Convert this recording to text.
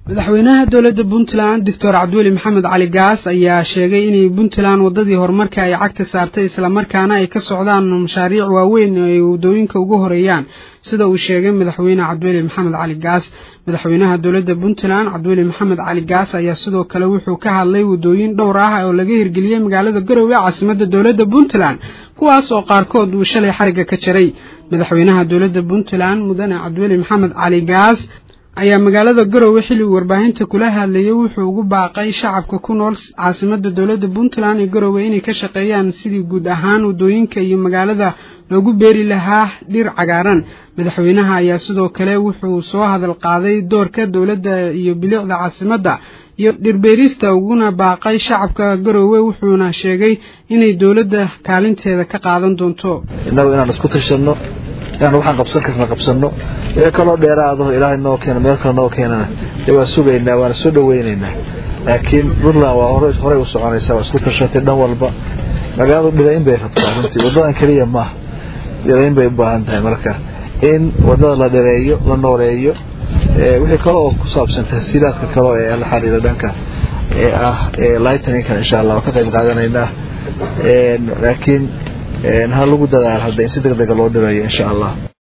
madaxweynaha dowladda puntland doctor cabdiweli maxamed cali gaas ayaa sheegay inay puntland waddadii horumarka ay cagta saartay islamarkaana ay ka socdaan mashaariic waaweyn oo ay waddooyinka ugu horeeyaan sida uu sheegay madaxweyne cabdiweli maxamed cali gaas madaxweynaha dowladda puntland cabdiweli maxamed cali gaas ayaa sidoo kale wuxuu ka hadlay waddooyin dhowr ah oo laga hirgeliyey magaalada garowe caasimadda dowladda puntland kuwaas oo qaarkood uu shalay xariga ka jaray madaxweynaha dowladda puntland mudane cabdiweli maxamed cali gaas ayaa magaalada garowe xilli uu warbaahinta kula hadlayay wuxuu ugu baaqay shacabka ku nool caasimadda dowladda puntland ee garowe inay ka shaqeeyaan sidii guud ahaan waddooyinka iyo magaalada loogu beeri lahaa dhir cagaaran madaxweynaha ayaa sidoo kale wuxuu soo hadal qaaday doorka dowladda iyo bilicda caasimadda iyo dhirbeerista uguna baaqay shacabka garowe wuxuuna sheegay inay dowladda kaalinteeda ka qaadan doonto innagu inaan isku tashanno inaan waxaan qabsan karna qabsanno wixii kaloo dheeraado ilaahay noo keeno meel kale noo keenana dee waan sugaynaa waana soo dhawaynaynaa laakiin puntland waa hore horey u soconaysaa waa isku tashatay dhan walba magaaladu dhirayn bay rabtaa runtii waddadan keliya maaha dhirayn bay u baahan tahay marka in waddada la dhireeyo la nooleeyo wixii kale oo ku saabsan tahsiilaadka kale ee la xiriira dhanka ee ah lightninkan insha allah waa ka qayb qaadanaynaa laakiin ha lagu dadaalo hadda in si deg dega loo dhireeyo insha allah